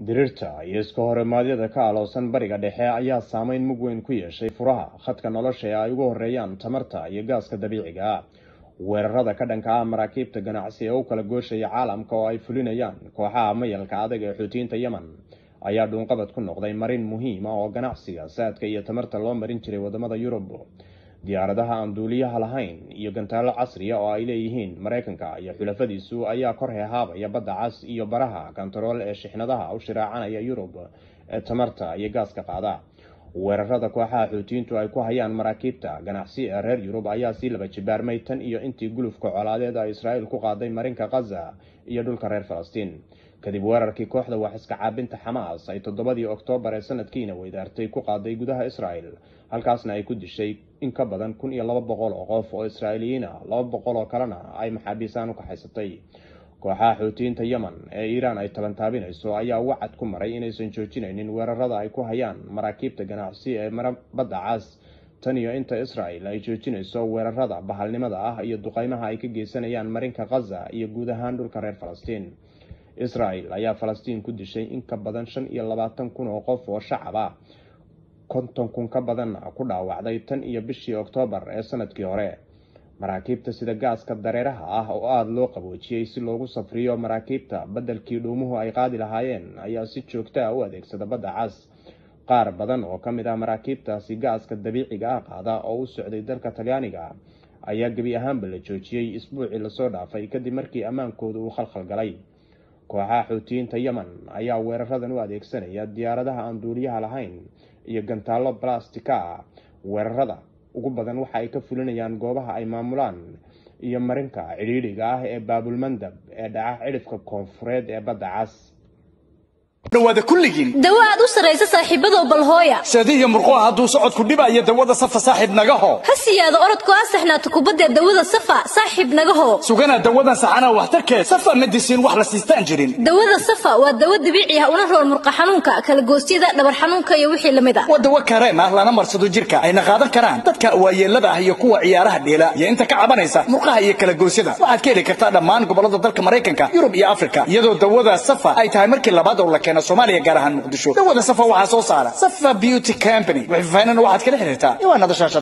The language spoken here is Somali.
diriirta iyo iska horimaadyada ka aloosan bariga dhexe ayaa saameyn mug weyn ku yeeshay furaha khadka nolosha ee ay ugu horeeyaan tamarta iyo gaaska dabiiciga ah weerarada ka dhanka ah maraakiibta ganacsi ee u kala gooshaya caalamka oo ay fulinayaan kooxaha mayalka adag ee xuutiyiinta yemen ayaa dhuunqabad ku noqday marin muhiim ah oo ganacsiga saadka iyo tamarta loo marin jiray wadamada yurub diyaaradaha aan duuliyaha lahayn iyo gantaalo casriya oo ay leeyihiin mareykanka iyo xulafadiisu ayaa kor heehaabaya badda cas iyo baraha kantarool ee shixnadaha u shiraacanaya yurub ee tamarta iyo gaaska qaada weerarada kooxaha xuutiyiintu ay ku hayaan maraakiibta ganacsi ee reer yurub ayaa sii laba jibaarmay tan iyo intii gulufka colaadeed ay israa'iil ku qaaday marinka khaza iyo dhulka reer falastiin kadib weerarkii kooxda wax iska caabinta xamaas ay toddobadii oktoobar ee sanadkiina weydaartay ku qaaday gudaha israel halkaasna ay ku dishay in ka badan kun iyo laba boqol oo qof oo israa'iiliyiin ah laba boqol oo kalena ay maxaabiisaan u kaxaysatay kooxaha xuutiyiinta yemen ee iiraan ay tabantaabinayso ayaa wacad ku maray inaysan joojinaynin weerarada ay ku hayaan maraakiibta ganacsi ee badda cas tan iyo inta israel ay joojinayso weerarada bahalnimada ah iyo duqeymaha ay ka geysanayaan marinka khaza iyo guud ahaan dhulka reer falastiin israel ayaa falastiin ku dishay in ka badan shan iyo labaatan kun oo qof oo shacab ah konton kun ka badanna ku dhaawacday tan iyo bishii oktoobar ee sanadkii hore maraakiibta sida gaaska dareeraha ah oo aada loo qaboojiyey si loogu safriyo maraakiibta beddelkii dhuumuhu ay qaadi lahaayeen ayaa si joogta ah u adeegsada badda cas qaar badan oo ka mid ah maraakiibtaasi gaaska dabiiciga ah qaada oo u socday dalka talyaaniga ayaa gebi ahaanba la joojiyey isbuucii lasoo dhaafay kadib markii ammaankooda uu khalkhal galay kooxaha xuutiyiinta yemen ayaa weeraradan u adeegsanaya diyaaradaha aan duuliyaha lahayn iyo gantaallo balastika ah weerarada ugu badan waxa ay ka fulinayaan goobaha ay maamulaan iyo marinka cidhiidhiga ah ee baabulmandab ee dhaca cidhifka koonfureed ee badda cas dhawaada kulligiin dawo aad u sarraysa saaxiibadow balhooya seedihiyo murquha hadduu socodku dhibaayo dawada safa saaxiib nagaho ha siyaado orodku ha saxnaato kubaddee dawada safa saaxiib nagaho sugana dawadan saxanaa waxtarkeed safa medisiin wax la siistaan jirin dawada safa waa dawo dabiici ah una rool murqa xanuunka kala goosyada dhabar xanuunka iyo wixii lamid ah waa dawo kareem ah lana marsado jirka ayna qaadan karaan dadka waayeelada ah iyo kuwa ciyaaraha dheela iyo inta ka cabanaysa murqaha iyo kala goosyada waxaad ka heli kartaa dhammaan gobollada dalka maraykanka yurub iyo afrika iyadoo dawada safa ay tahay markii labaad oo la keeno soomaaliya gaar ahaan muqdisho dawada safa waxaa soo saara safa beauty company wixii faahfaahina waxaad kala xiriirtaa iwaanada shaashada